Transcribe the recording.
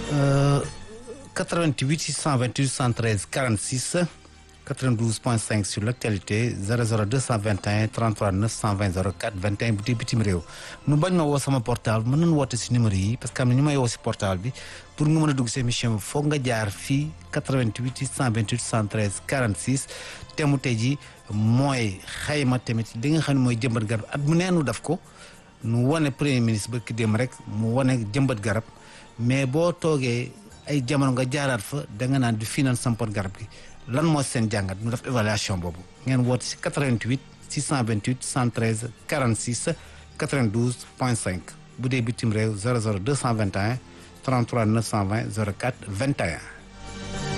88 628 113 46 92.5 sur l'actualité 00 221 33 920 04 21 bu dee bitim réew nu bañ ma woo sama portable mën nañu woote si numéro yi parce que am na ñu may woo si portable bi pour nga mën a dugg si émission bi foog nga jaar fii 88 628 113 46 te mu tey ji mooy xayma tamit li nga xam ne mooy jëmbat garab at mu neenu def ko nu wane premier ministre ba ki dem rek mu wane jëmbat garab mais boo toogee ay jamono nga jaaraat fa da nga naan du fii naan sampoon garab gi lan moo seen jàngat ñu def évaluation boobu ngeen woote si 88 628 113 46 92 point 5 bu dee bitim réew 00 221 33 920 04 21